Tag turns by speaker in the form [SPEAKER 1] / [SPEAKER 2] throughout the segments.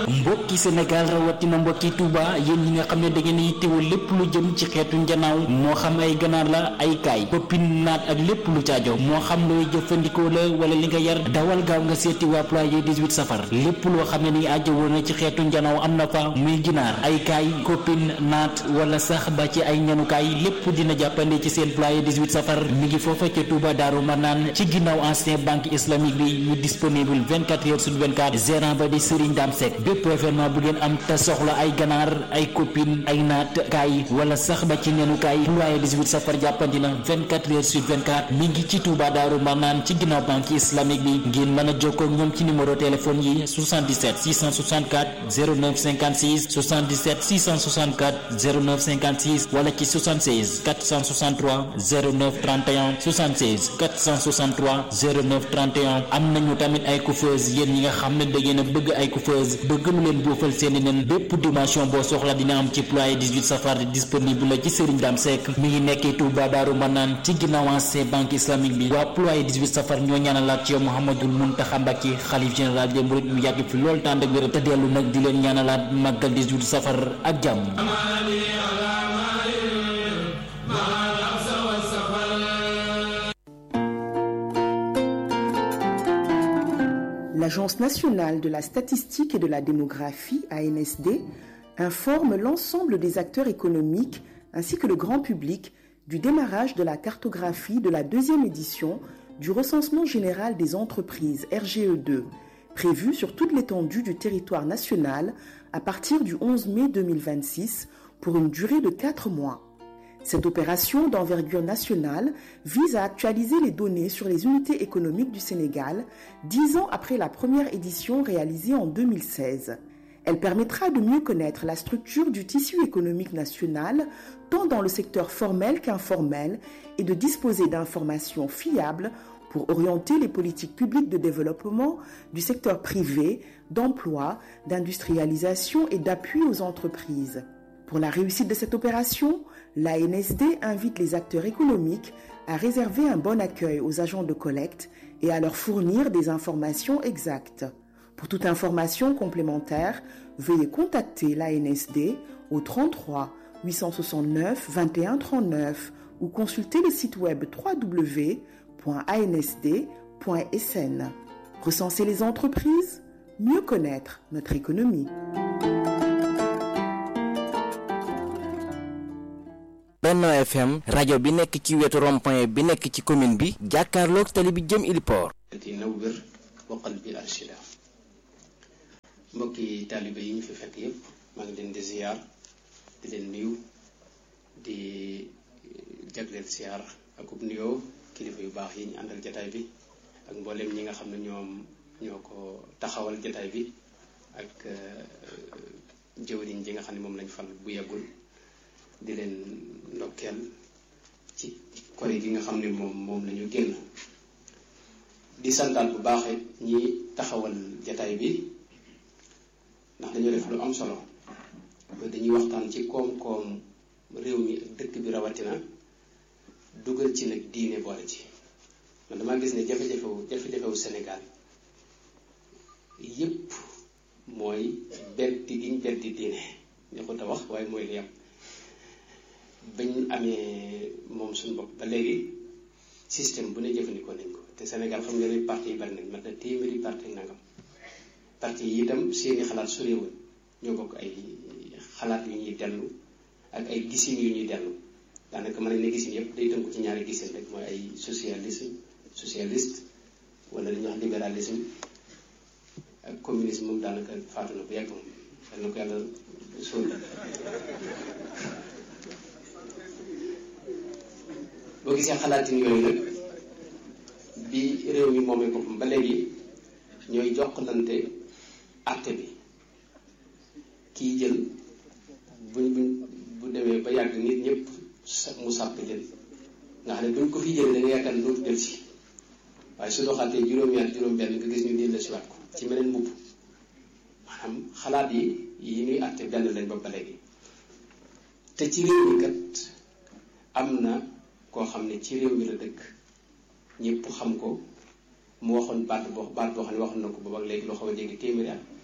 [SPEAKER 1] mbokki Sénégal rawatina mbokki Touba yéen ñi nga xam ne da ngeen yittewoo lépp lu jëm ci xeetu njanaaw moo xam ay ganaar la ay kaay koppin naat ak lépp lu caajo moo xam looy jëfandikoo la wala li nga yar dawal gaaw nga seeti waa ployer 18 safar lépp loo xam ne ni aajo woon na ci xeetu njanaaw am na fa muy ginaar ay kaay koppin naat wala sax ba ci ay ñanukaay lépp dina jàppande ci seen ployer 18 safar mi ngi foofa ca Touba Daaru Manaan ci ginnaaw ancien banque islamique bi ñu disponible 24 heures sur 24 gérant ba di Serigne Dame Seck bépp événement bu ngeen am te soxla ay ganaar ay copine ay naat kaay wala sax ba ci nenukaay ployer 18 safar jàppandi na 24 heures sur 24 mi ngi ci Touba Daaru Manaan ci ginnaaw banque islamique bi ngeen mën a jokkoo ak ñoom ci numéro téléphone yi 77 664 09 56 77 664 09 56 wala ci 76 463 09 31 76 463 09 31 am nañu tamit ay coiffeuse yéen ñi nga xam ne da ngeen a bëgg ay coiffeuse bëgg lu leen boofal seeni nen bépp dimension boo soxla dina am ci ployer 18 safar disponible la ci Serigne Dame Seck mi ngi nekkee Touba Daaru Manaan ci ginnaaw ancien banque islamique bi waa ployer 18 safar ñoo ñaanalaat ci yow Mouhamadul Mountakha Mbacké xalif général des mourides mu yàgg fi loolu tànd ak wér te dellu nag di leen ñaanalaat màggal 18 safar ak jàmm
[SPEAKER 2] L'Agence nationale de la statistique et de la démographie, ANSD, informe l'ensemble des acteurs économiques ainsi que le grand public du démarrage de la cartographie de la deuxième édition du recensement général des entreprises RGE2, prévu sur toute l'étendue du territoire national à partir du 11 mai 2026 pour une durée de 4 mois. Cette opération d'envergure nationale vise à actualiser les données sur les unités économiques du Sénégal dix ans après la première édition réalisée en 2016. Elle permettra de mieux connaître la structure du tissu économique national, tant dans le secteur formel qu'informel, et de disposer d'informations fiables pour orienter les politiques publiques de développement du secteur privé, d'emploi, d'industrialisation et d'appui aux entreprises. Pour la réussite de cette opération, l'ANSD invite les acteurs économiques à réserver un bon accueil aux agents de collecte et à leur fournir des informations exactes. Pour toute information complémentaire, veuillez contacter l'ANSD au 33 869 21 39 ou consulter le site web www.ansd.sn. Recenser les entreprises, mieux connaître notre économie.
[SPEAKER 3] Benno FM rajo bi nekk ci wetu rond-point bi nekk ci commune bi jàkkaarloog tali bi jëm Iliport.
[SPEAKER 4] di nawwir waqal bi arshida mbokki taalibe yi ñu fi fekk yépp maa ngi leen di ziyaar di leen nuyu di jagleel ziyaar akub nuyoo kilifa yu baax yi ñu àndal jataay bi ak mboolem ñi nga xam ne ñoom ñoo ko taxawal jataay bi ak jëwriñ ji nga xam ne moom lañ fal bu yàggul di leen ndokkeel ci kori gi nga xam ne moom moom la ñu génn di santaat bu baax ñi taxawal jataay bi ndax dañoo def lu am solo dañuy waxtaan ci koom-koom réew mi ak dëkk bi rawatina dugal ci nag diine boole ci man damaa gis ne jafe-jafewu jafe-jafewu Sénégal yépp mooy beddi giñ beddi diine neexut a wax waaye mooy li am bañ amee moom suñu bopp ba léegi système bu ne jëfandikoo nañ ko te Sénégal xam nga ne parti yi bari nañ mat na téeméeri parti nangam parti yi itam seeni xalaat sorewul ñoo bokk ay xalaat yu ñuy dellu ak ay gisin yu ñuy dellu daanaka mën nañ ne gisin yëpp day tënku ci ñaari gisin rek mooy ay socialisme socialiste wala li ñuy wax libéralisme ak communisme moom daanaka faatu na bu yàgg moom yal na ko yàlla sóol boo gisee xalaatin yooyu nag bi réew mi moomee boppam ba léegi ñooy jokkalante àtte bi kii jël buñ buñ bu demee ba yàgg nit ñëpp mu sàpp leen nga xam ne buñ ko fi jëlee da nga yaakaar ne dootu del si waaye su doxaatee juróomi at juróom-benn nga gis ñu delloo si waat ko ci meneen mbubb maanaam xalaat yi yi ñuy àtte benn lañ ba ba léegi te ci réew mi kat am na koo xam ne ci réew mi la dëkk ñëpp xam ko mu waxoon baat boo baat boo xam ne waxoon na ko boobu ak léegi loo xaw a jege téeméeri at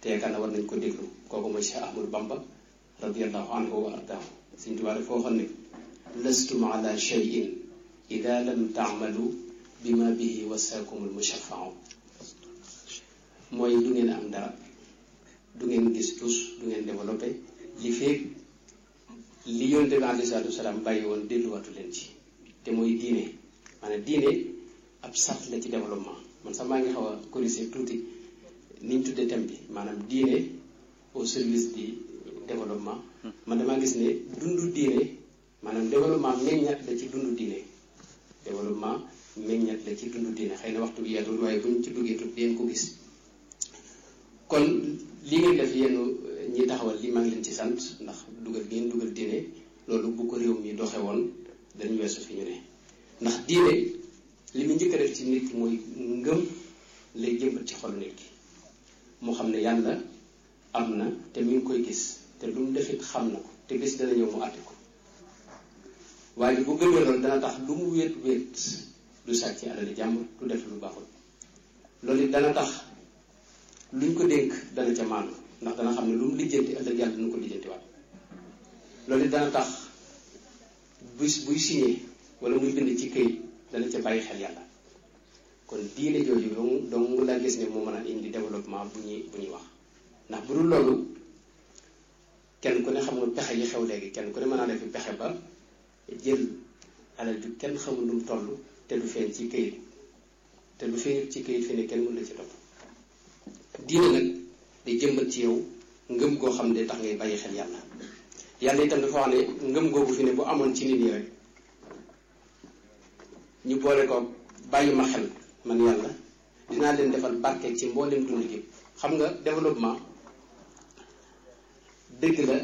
[SPEAKER 4] te yaakaar na war nañ ko déglu kooku mooy Cheikh Ahmadou Bamba radiallahu anhu wa ardaahu Sëñ Tuubaa dafa waxoon ne lastum ala cheyin ida lam taamalu bima bihi wasaakumul mushaffaau mooy du ngeen am dara du ngeen gis tus du ngeen développé li feeg li yonte bi alayhi salaatu wasalaam bàyyi woon delluwaatu leen ci te mooy diine maanaam diine ab sart la ci développement man sax maa ngi xaw a corriger tuuti ni ñu tuddee thème bi maanaam diine au service du développement man damaa gis ne dundu diine maanaam développement meññat la ci dundu diine développement meññat la ci dundu diine xëy na waxtu bi yeetul waaye buñ ci duggee tuuti deen ko gis kon li ngeen def yéen ñi taxawal li maa ngi leen ci sant ndax dugal ngeen dugal diine loolu bu ko réew mi doxe woon dañu weesu fi ñu ne ndax diine li mu njëkk a def ci nit ki mooy ngëm lay jëmbat ci xol nit ki moo xam ne yàlla am na te mi ngi koy gis te lu mu defit xam na ko te gis dana ñëw mu àtte ko waaye bu gëmee loolu dana tax lu mu wéet wéet du sàcc alali jàmm du def lu baaxul loolu it dana tax luñ ko dénk dana ca maandu ndax dana xam ne lu mu lijjanti ëllëg yàlla dina ko lijjanti waat loolu it dana tax buy buy signé wala muy bind ci këyit dana ca bàyyi xel yàlla kon diine jooju dong dong laa gis ne moo mën a indi développement bu ñuy bu ñuy wax ndax bu dul loolu kenn ku ne xam nga pexe yi xew léegi kenn ku ne mën naa def pexe ba jël alal ju kenn xamul lu mu toll te du feeñ ci këyit te du feeñ ci këyit fi ne kenn mën la ci topp diine nag day jëmbat ci yow ngëm goo xam ne tax ngay bàyyi xel yàlla yàlla itam dafa wax ne ngëm googu fi ne bu amoon ci nit ñi rek ñu boole ko bàyyi ma xel man yàlla dinaa leen defal barke ci mboolem dund gi xam nga développement dëgg la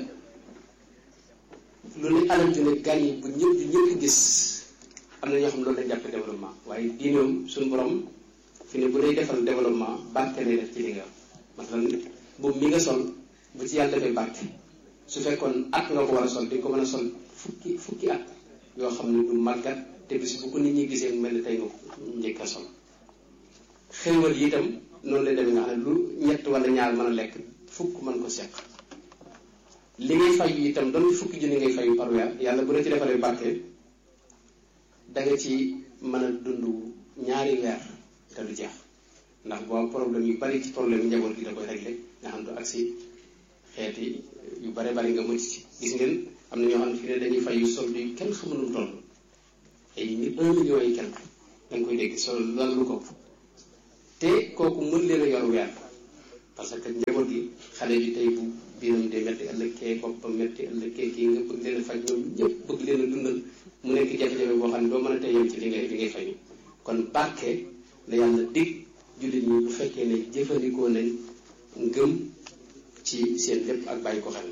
[SPEAKER 4] lu ne alal ju ne gan yi bu ñëpp ju ñëpp gis am na ñoo xam ne loolu lañ jàppe développement waaye diinoom suñu borom fi ne bu lay defal développement barke lay def ci li nga masalan boobu mi nga sol bu ci yàlla defee barke su fekkoon at nga ko war a sol di nga ko mën a sol fukki fukki at yoo xam ne du màggat te bis bu ko nit ñi gisee mu mel ne tey nga njëkk a sol xéewal yi itam noonu lay demee nga xam ne lu ñett wala ñaar mën a lekk fukk mën ko seq li ngay fay itam doon fukki junni ngay fayu par weer yàlla bu la ci defalee barke da nga ci mën a dund ñaari weer te du jeex ndax boo problème yu bari ci problème njaboot gi da koy réglé nga xam du agsi xeeti yu bare bari nga mucc ci gis ngeen am na ñoo xam ne fi ne dañuy fay yu solde yu kenn xamul nu mu toll ay un million yi kenn da nga koy dégg sol lan lu ko te kooku mën leen a yor weer parce que njaboot gi xale bi tey bu biiram de metti ëllëg kee boppam metti ëllëg kee kii nga bëgg leen a faj ñoom ñëpp bëgg leen a dundal mu nekk jafe-jafe boo xam ne doo mën a tey yem ci li ngay li ngay fay kon barke la yàlla dig jullit ñi bu fekkee ne jëfandikoo nañ ngëm ci seen lépp ak bàyyi ko xel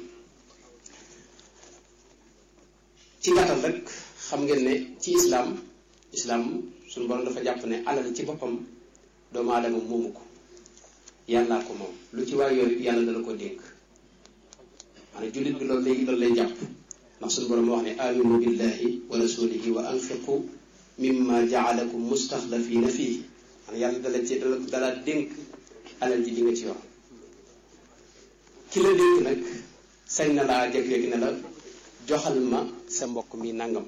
[SPEAKER 4] ci gàttal rek xam ngeen ne ci islaam islaam suñu borom dafa jàpp ne alal ci boppam doomu aadama moomu ko yàllaa ko moom lu ci waay yor yàlla dana ko dénk maanaam jullit bi loolu lay loolu lay jàpp ndax suñu borom wax ne aminu billahi wa rasulihi wa anfiqu mimma jaalakum mustaxlafina fii maanaam yàlla dala ci dala dala dénk alal ji di nga ci yor ki la dénk nag sañ na laa jeg-jeg ne la joxal ma sa mbokk mi nangam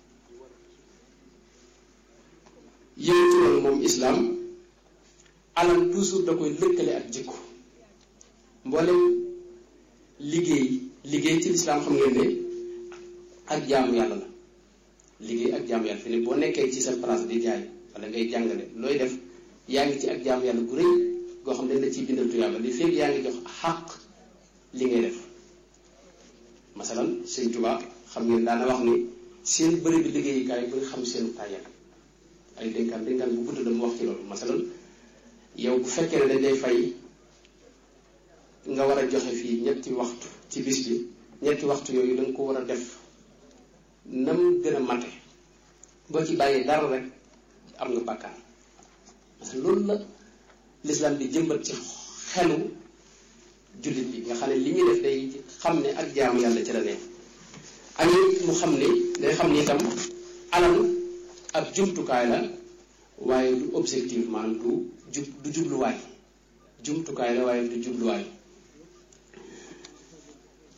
[SPEAKER 4] yéen ci loolu moom islaam alal toujours da koy lëkkale ak jikko mboolem liggéey liggéey ci lislaam xam ngeen ne ak jaamu yàlla la liggéey ak jaamu yàlla fi ne boo nekkee ci sa place di jaay wala ngay jàngale looy def yaa ngi ci ak jaamu yàlla gu rëy goo xam ne dañ la ciy bindal tuyaaba li fekk yaa ngi jox xàq li ngay def masalan sëñ Tuubaa xam ngeen daana wax ni seen bëri bi liggéeyukaay bu nga xam seen tàyyal ay dénkaan dénkaan bu gudd la mu wax ci loolu masalan yow bu fekkee ne dañ lay fay nga war a joxe fii ñetti waxtu ci bis bi ñetti waxtu yooyu da nga ko war a def nam gën a mate boo ci bàyyee dara rek am nga bàkkaar parce que loolu la l'islam di jëmbat ci xelu jullit bi nga xam ne li ñuy def day xam ne ak jaamu yàlla ci la nekk ak mu xam ne day xam ne itam alal ab jumtukaay la waaye du objectif maanaam du jub du jubluwaay jumtukaay la waaye du jubluwaay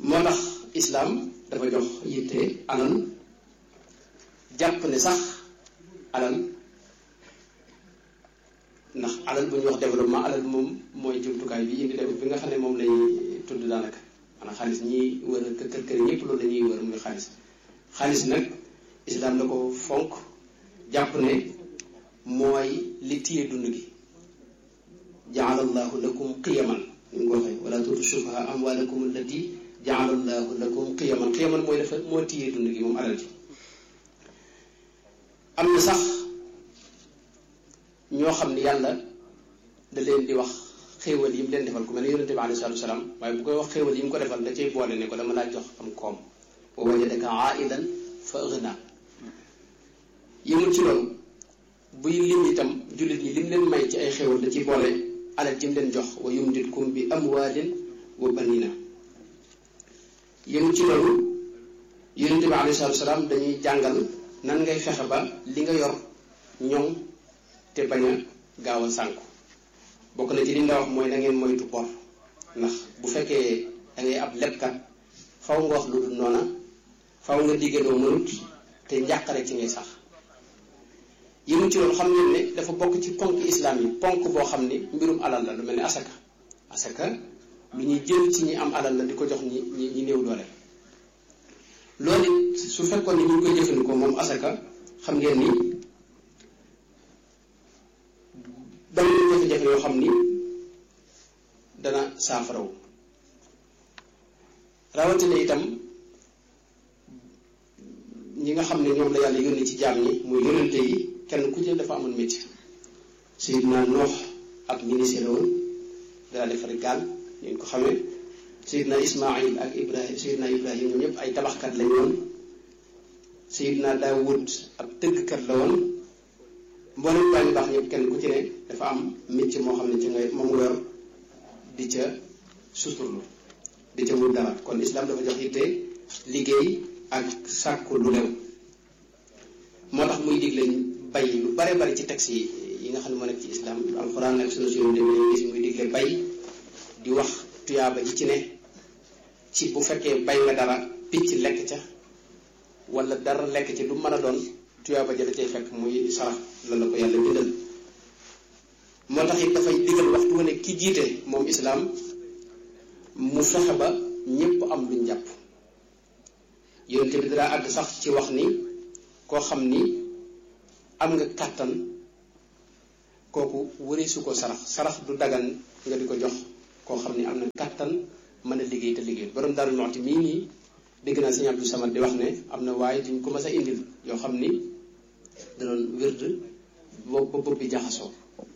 [SPEAKER 4] moo tax islaam dafa jox yitte alal jàpp ne sax alal ndax alal bu ñuy wax développement alal moom mooy jumtukaay bi indi def bi nga xam ne moom lay tudd daanaka maanaam xaalis ñi wër kër kër kër ñëpp loolu la ñuy wër muy xaalis xaalis nag islaam da ko fonk jàpp ne mooy li téye dund gi jaala allahu lakum qiyaman ni mu ko waxee wala tuutu sufaha amwalakum allati jaala allahu lakum qiyaman qiyaman mooy dafa moo téye dund gi moom alal ji am na sax ñoo xam ne yàlla da leen di wax xéewal yi mu leen defal ku mel ne yonente bi alayhi salaatu wasalaam waaye bu koy wax xéewal yi mu ko defal da cay boole ne ko dama laa jox am koom wa wajadaka aidan fa agna yëmul ci loolu buy lim itam jullit ñi lim leen may ci ay xéewal da ciy boole alal ji mu leen jox wa yumditkum bi amwaalin wa banina yëmul ci loolu yonente bi alayhi salaatu wasalaam dañuy jàngal nan ngay fexe ba li nga yor ñoŋ te bañ a gaaw a sànku bokk na ci li nga wax mooy na ngeen moytu bor ndax bu fekkee da ngay ab lebkat faw nga wax lu dul noona faw nga digge loo mënut te njàqare ci ngay sax yëmu ci loolu xam ngeen ne dafa bokk ci ponk islam yi ponk boo xam ni mbirum alal la lu mel ni asaka asaka lu ñuy jël ci ñi am alal la di ko jox ñi ñi ñi néew doole loolu it su fekkoon ni ñu ngi koy jëfandikoo moom asaka xam ngeen ni dana jafe-jafe yoo xam ni dana saafarawu rawatina itam ñi nga xam ne ñoom la yàlla yónni ci jaam ñi muy yónnante yi kenn ku ci dafa amoon métier Seydina Noox ak ministre la woon dara defar gaal ngeen ko xamee Seydina Ismaïl ak Ibrahim Seydina Ibrahim ñoom ñëpp ay tabaxkat lañ woon Seydina Daawud ab tëggkat la woon mboolem baa ñu baax ñëpp kenn ku ci ne dafa am métier moo xam ne ci ngay moom nga yor di ca suturlu di ca wut dara kon islam dafa jox yitte liggéey ak sàkku lu lew moo tax muy digle bay lu bare bari ci texte yi yi nga xam ne moo nekk ci islam alxuraan ak sunu suñu dem gis muy digle bay di wax tuyaaba ji ci ne ci bu fekkee bay nga dara picc lekk ca wala dara lekk ci lu mën a doon tuyaaba ja da cay fekk muy sarax lan la ko yàlla bindal moo tax it dafay digal waxtu wane ki jiite moom islaam mu fexe ba ñépp am luñ jàpp yonente bi dara àgg sax ci wax ni koo xam ni am nga kàttan kooku wëri su ko sarax sarax du dagan nga di ko jox koo xam ni am na kàttan mën a liggéey te liggéey borom Daaru Muxti mii nii dégg naa sëñ Abdou Samad di wax ne am na waaye duñ ko mas a indil yoo xam ni da doon wérd ba bopp bi jaxasoo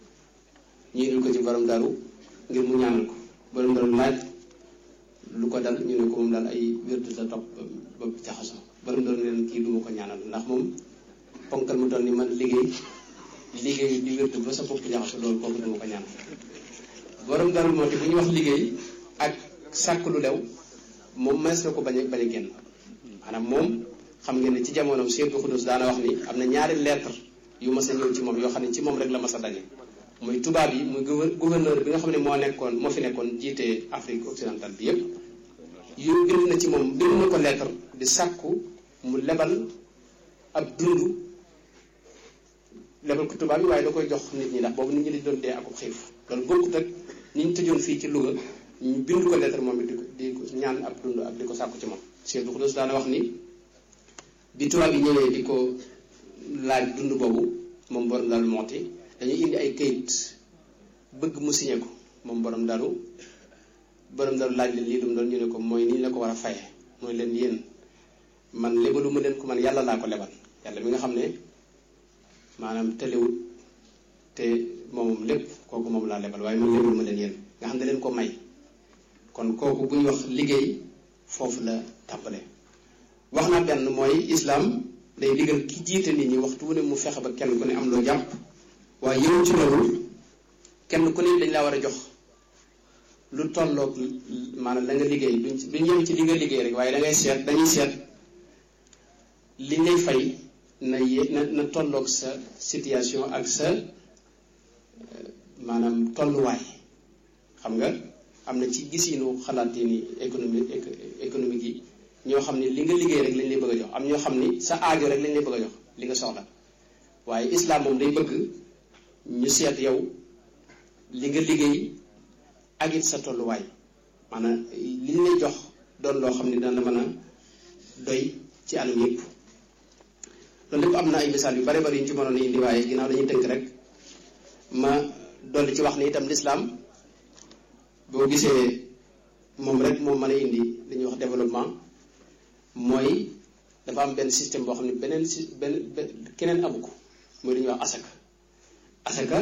[SPEAKER 4] ñu indil ko ci borom daru ngir mu ñaanal ko borom daru laaj lu ko dal ñu ne ko moom daal ay wérd la topp bopp bi jaxasoo borom daru leen kii duma ko ñaanal ndax moom ponkal mu toll ni man liggéey liggéey di wérd ba sa bopp jaxasoo loolu kooku duma ko ñaanal borom daru moo te bu ñuy wax liggéey ak sàkk lu lew moom mënees na ko bañ a bañ a génn maanaam moom xam ngeen ne ci jamonoom Seydou Khoudous daana wax ni am na ñaari lettre yu mas a ñëw ci moom yoo xam ne ci moom rek la mas a daje muy tubaab yi muy gouverneur bi nga xam ne moo nekkoon moo fi nekkoon jiite Afrique occidentale bi yépp yu bind na ci moom bind na ko lettre di sàkku mu lebal ab dund lebal ko tubaab yi waaye da koy jox nit ñi ndax boobu nit ñi di doon dee akub xiif loolu bokkut ak ñi ñu tëjoon fii ci Louga ñu bind ko lettre moom it di ko di ko ñaan ab dund ak di ko sàkku ci moom Seydou Khoudous daana wax ni bi tubaab yi ñëwee di ko laaj dund boobu moom borom daal mooti dañuy indi ay kayit bëgg mu signé ko moom borom dalu borom dalu laaj leen lii dum doon ñu ne ko mooy nii la ko war a faye mooy leen yéen man lebalu ma leen ko man yàlla laa ko lebal yàlla mi nga xam ne maanaam tëlewut te moomam lépp kooku moom laa lebal waaye man lebalu ma leen yéen nga xam ne leen ko may kon kooku bu ñu wax liggéey foofu la tàmbale wax naa benn mooy islaam day digal ki jiite nit ñi waxtu wu ne mu fexe ba kenn ku ne am loo jàpp waaye yow ci loolu kenn ku ne dañ laa war a jox lu tolloog maanaam la nga liggéey duñ duñ yem ci li nga liggéey rek waaye da ngay seet dañuy seet li ngay fay na ye na na tolloog sa situation ak sa maanaam tolluwaay xam nga am na ci gisiinu xalaat yi ni économique économique yi ñoo xam ne li nga liggéey rek lañ lay bëgg a jox am ñoo xam ni sa aajo rek lañ lay bëgg a jox li nga soxla waaye islam moom day bëgg ñu seet yow li nga liggéey ak it sa tolluwaay maanaam li ñu lay jox doon loo xam ne dana mën a doy ci anam yëpp loolu lépp am na ay misaal yu bare bari yu ñu ci mënoon a indi waaye ginnaaw dañuy tënk rek ma dolli ci wax ni itam lislaam boo gisee moom rek moom mën a indi li ñuy wax développement mooy dafa am benn système boo xam ne beneen si benn keneen amu ko mooy li ñuy wax asaka asaka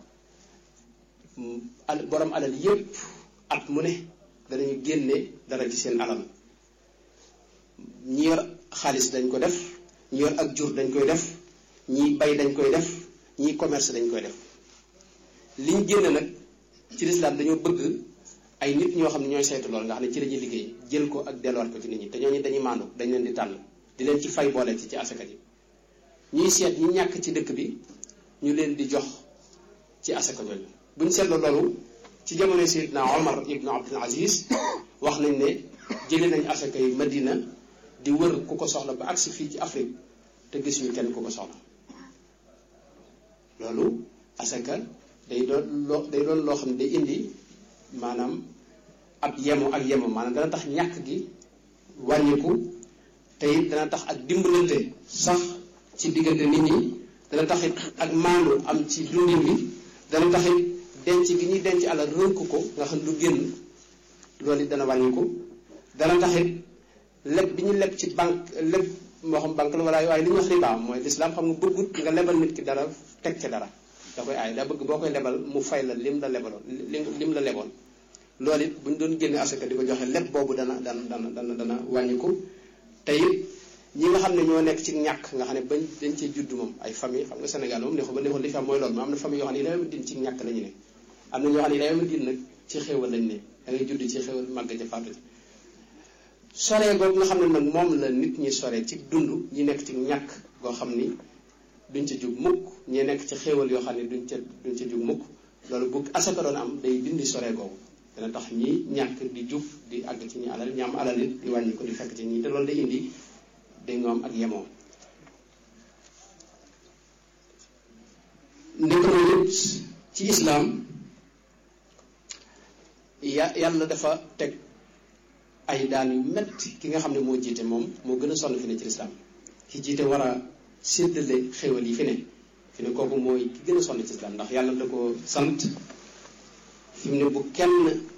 [SPEAKER 4] al borom alal yépp at mu ne danañu génne dara ci seen alal ñi yor xaalis dañ ko def ñi yor ak jur dañ koy def ñi bay dañ koy def ñi commerce dañ koy def liñ génne nag ci lislaam dañoo bëgg ay nit ñoo xam ne ñooy saytu lool nga xam ne ci la ñuy liggéey jël ko ak delluwaat ko ci nit ñi te ñooñu dañuy maandu dañ leen di tànn di leen ci fay boole ci ci asaka ji ñuy seet ñi ñàkk ci dëkk bi ñu leen di jox ci asaka jooju buñ seetloo loolu ci jamono Seydina Omar ibnu Abdul Aziz wax nañ ne jëlee nañ asaka yi Madina di wër ku ko soxla ba agsi fii ci Afrique te gis ñu kenn ku ko soxla loolu asaka day doon loo day doon loo xam ne day indi maanaam ab yemo ak yemo maanaam dana tax ñàkk gi wàññiku te it dana tax ak dimbalante sax ci diggante nit ñi dana tax it ak maandu am ci dundin bi dana tax it denc gi ñuy denc alal rënk ko nga xam du génn loolu it dana wàññiku dana tax it leb bi ñu leb ci banque leb moo xam banque la wala waaye li ñuy wax riba mooy lislaam xam nga bëggut nga lebal nit ki dara teg ca dara da koy aay daa bëgg boo koy lebal mu fay la lim la lebaloon lim la leboon loolu it bu ñu doon génne asaka di ko joxe leb boobu dana dana dana dana dana wàññiku te it ñi nga xam ne ñoo nekk ci ñàkk nga xam ne bañ dañ cee judd moom ay famille xam nga Sénégal moom neexul ba neexul li fi am mooy loolu mais am na famille yoo xam ne yi la din ci ñàkk la ñu ne am na ñoo xam ne yi la din nag ci xéewal lañ ne da ngay judd ci xéewal màgg ca faatu ci soree googu nga xam ne nag moom la nit ñi soree ci dund ñi nekk ci ñàkk goo xam ni duñ ca jug mukk ñi nekk ci xéewal yoo xam ne duñ ca duñ ca jug mukk loolu bu asaka doon am day dindi soree googu dana tax ñi ñàkk di jub di àgg ci ñi alal ñi am alal it di wàññi ko di fekk ci ñi te loolu day indi day nga am ak yemoo ndekano it ci islaam ya yàlla dafa teg ay daan yu metti ki nga xam ne moo jiite moom moo gën a sonn fi ne ci lislaam ki jiite war a séddale xéwal yi fi ne fi ne kooku mooy ki gën a sonn ci lislaam ndax yàlla da ko sant fi mu ne bu kenn